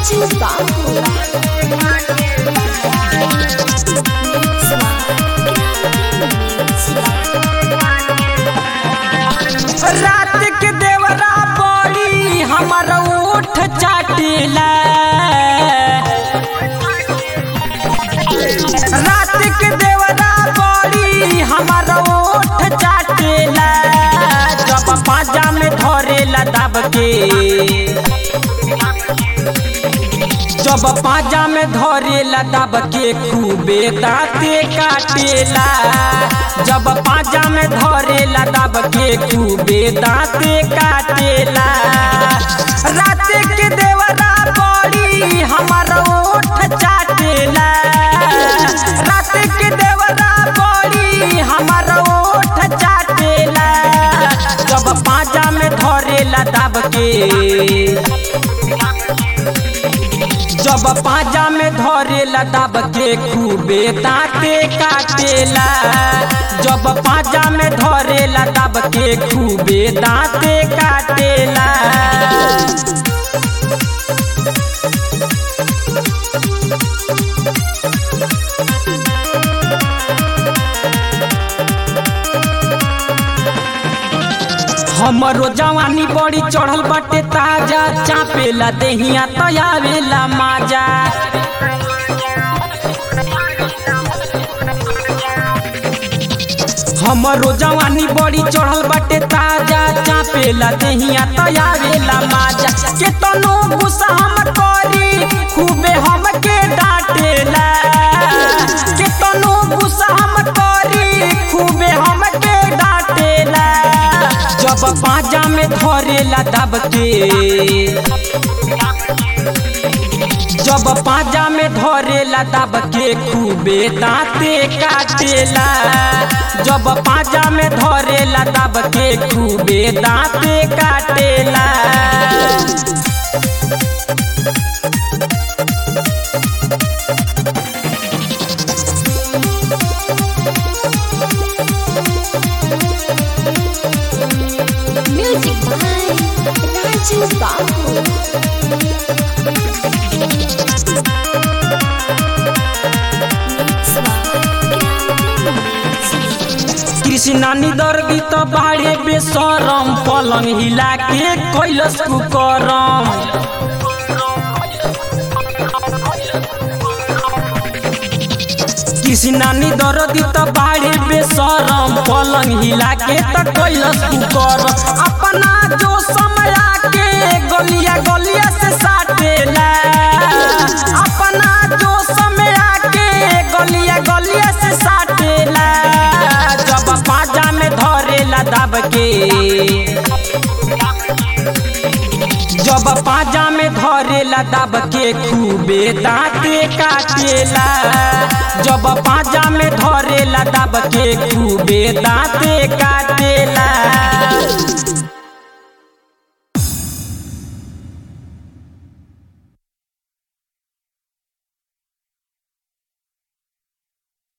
Rádio Babu. रात के देवरा बड़ी हमारा ओठ चाटेला रात के देवरा बड़ी हमारा ओठ चाटेला जब पाजा में धरेला दब के जब पाजा में धरेला दब के खूबे दाँते काटेला जब पाजा में धरेला दब के खूबे दाँते काटेला रात के देवरा बड़ी हमारा ओठ चाटेला रात के देवरा बड़ी हमारा ओठ चाटेला जब पाजा में धरेला दब के जब पाजा में धरेला दब के खूबे दाँते काटेला जब पाजा में धरेला दब के खूबे दाँते काटेला हमरो जवानी बड़ी चढ़ल बाटे ताजा चापेला देहिया तयावेला माजा हमरो जवानी बड़ी चढ़ल बाटे ताजा चापेला देहिया तयावेला माजा केतनो गुस्सा हम करी खूबे हमके डांटेला केतनो गुस्सा हम करी खूबे हमके डांटेला जब पाजा में धरेला दब के जब पाजा में धरेला दब के खूबे दाँते काटेला जब पाजा में धरेला दब के खूबे दाँते काटेला Music by Rádio Babu. Krishna निदर्गी तो बाड़े बेसरम पलंग हिला के कैलस कुकरम कृष्णा निदर्गी तो बाड़े बेसरम पलंग हिला के तो कैलस कुकरम अपना जो समय के गलिया गलिया से साटेला अपना जो समय के गलिया गलिया से साटेला जब पाजा में धरेला दब के जब पाजा में धरेला दब के खूबे दाँते काटेला जब पाजा में धरेला दब के खूबे दाँते काटेला